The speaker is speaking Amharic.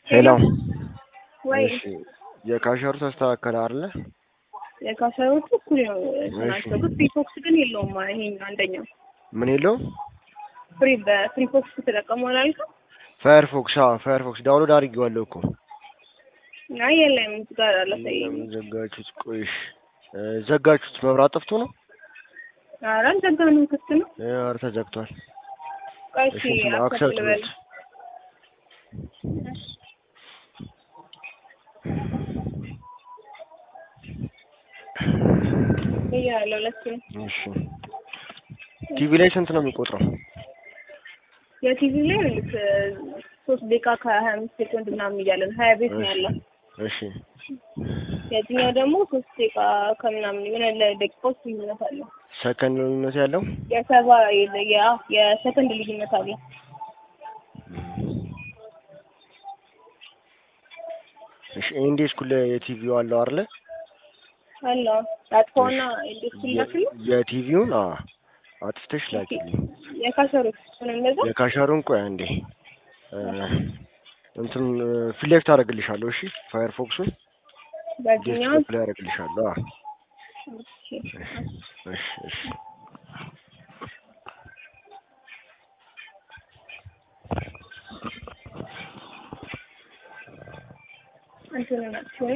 ሄሎ ወይ እሺ የካሸሩ ተስተካከለ አይደለ? የካሰሮቹ እኩል ነው ናቸው፣ ግን ፍሪፎክስ ግን የለውም። ይሄኛው አንደኛው ምን የለው ፍሪ በፍሪፎክስ ተጠቀሙ አላልክም? ፋየርፎክስ አዎ ፋየርፎክስ ዳውንሎድ አድርጌዋለሁ እኮ አይ የለም እዚህ ጋር አላሳየኝም። ለምን ዘጋችሁት? ቆይሽ ዘጋችሁት? መብራት ጠፍቶ ነው? ኧረ አልዘጋንም፣ ክፍት ነው። ኧረ ተዘግቷል። ቆይ እሺ እሺ እንትን አክሰፕት አክሰፕት ልበል። እያለሁ ለእሱም እሺ ቲቪ ላይ ስንት ነው የሚቆጥረው? የቲቪ ላይ ልክ ሶስት ደቂቃ ከሀያ አምስት ሴኮንድ ምናምን እያለ ነው። ሀያ ቤት ነው ያለው። እሺ የትኛው ደግሞ ሶስት ደቂቃ ከምናምን የሆነ ለደቂቃዎች ልዩነት አለው። ሰከንድ ልዩነት ያለው የሰባ ያ የሰከንድ ልዩነት አለው። እሺ ኤንዲ ስኩል የቲቪው አለው አይደለ? አለው አጥፎና እንዴት ሲላክል የቲቪውን አዎ አጥፍተሽ ላኪልኝ። የካሰሮች ሆነ እንደዛ የካሸሩን ቆይ አንዴ እ እንትን ፊት ለፊት አደርግልሻለሁ። እሺ ፋየርፎክሱን በዚህኛው ዴስክቶፕ ላይ አደርግልሻለሁ። አዎ እሺ እሺ እሺ እንትን ናቸው